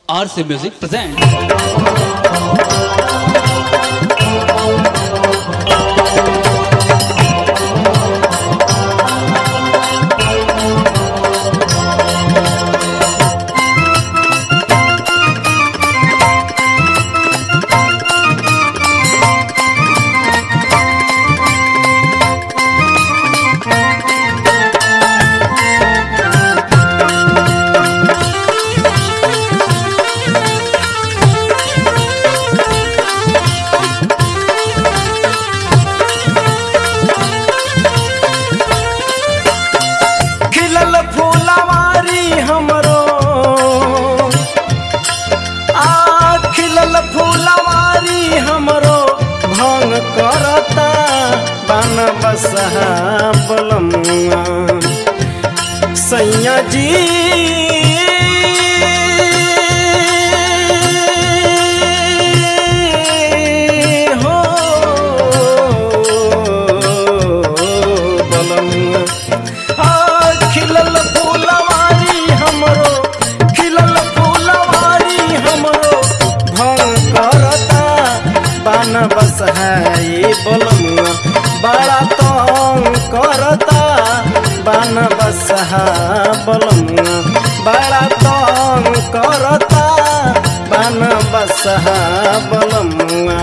RC Music presents. खिलल फूलवारी हमरो आ खिलल फूलवारी हमरो भंग करता बन बसहा बलमुआ सैया जी हो बलमुआ आ, खिलल फूलवारी हमरो खिलल फूलवारी हमरो भंग करता बान बस है बोलमुआ बड़ा तंग करता बान बस है बोलमुआ बड़ा तंग करता बान बस है बोलमुआ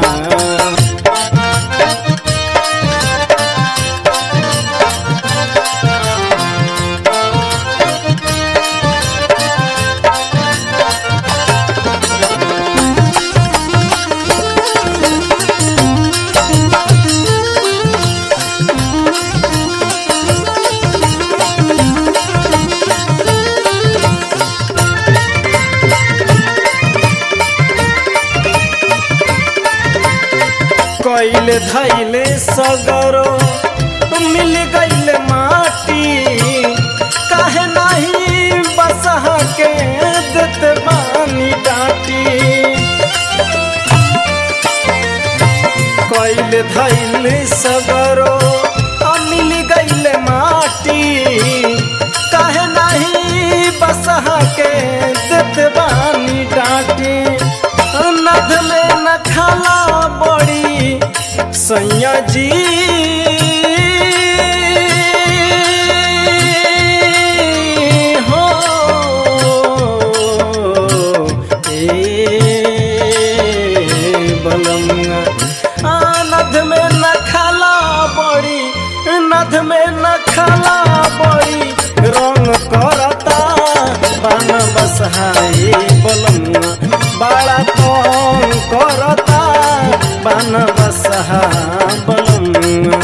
कैले धैले सगरो मिल गईल माटी काहे नहीं बसहा के देत बानी डाटी कैले धैले सगरो मिल गईल माटी काहे नहीं बसहा के देत बानी डाटी नद में न खाला बड़ी सैया जी हो ए बलमुआ आ, नद में न खाला बड़ी नद में न खाला बड़ी रंग करता बान बसहाई बलमुआ बड़ा तंग करता बान बसहा बलमुआ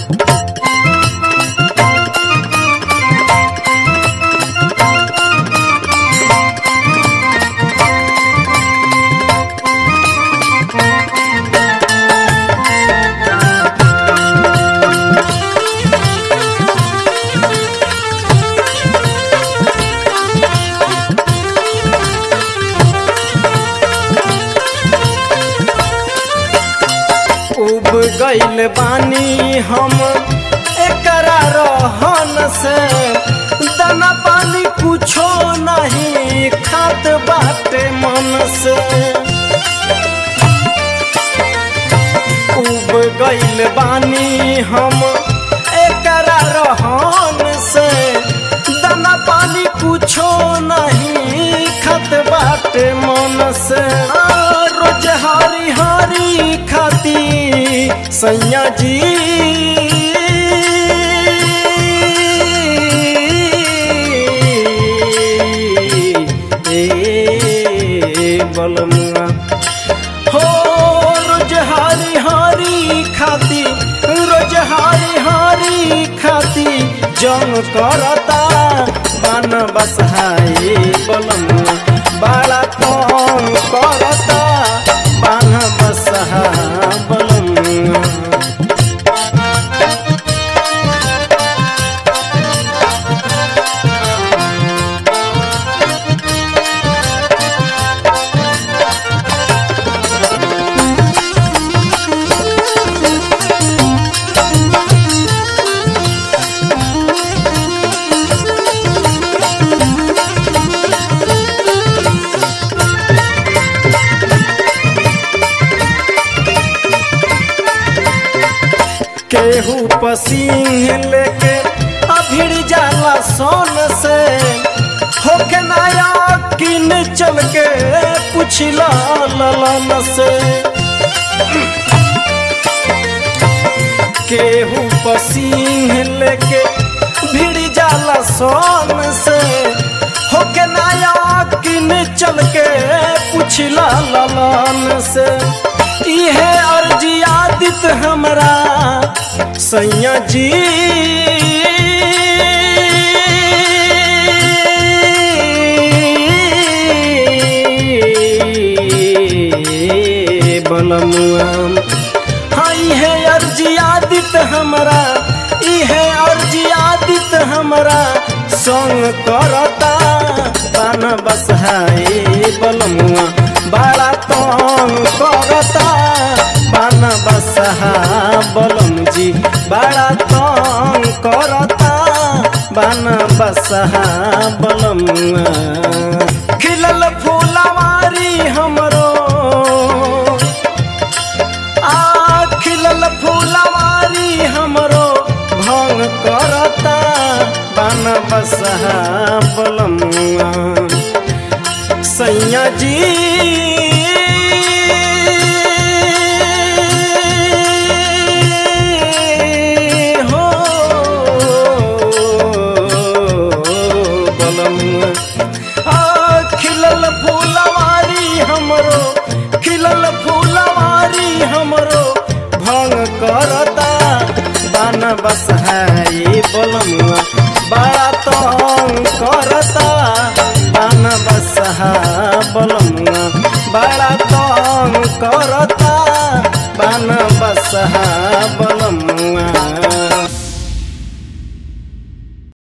उब गईल बानी हम एकरा रहन से दाना पानी कुछो नहीं खात बाटे मन से उब गईल बानी हम एकरा रहन से दाना पानी कुछो नहीं खत बाटे मन से आ, रोज हरी हरी खाती सैया जी ए बलमुआ हो रोज हारी हारी खाती रोज हारी हारी खाती जंग करता बन बसहाई बलमुआ बड़ा कम करता बन बसहा बलमुआ केहू पसीन लेके अभिड़ जाला सोन से होके नया किन चल के पुछला ललन से केहू पसीन लेके भिड़ जाला सोन से होके नया किन चल के पुछला ललन से इहे अर्जी आदित हमरा सैया जी बलमुआ हाँ इहे अर्जी आदित हमरा इहे अर्जी आदित हमरा संग करता पान बसहाए बलमुआ बड़ा तंग करता पान बसहा बलम जी बड़ा तंग करता बान बसहा बलमुआ खिलल फूलवारी हमरो आ खिलल फूलवारी हमरो भंग करता बन बसहा बलमुआ सैया जी हो बलमुआ आ खिलल फूलवारी हमरो खिलल फूलवारी हमरो भंग करता बान बसहाई बलमुआ बड़ा तंग करता बान बसहा बलमुआ बड़ा तंग करता बान बसहा बल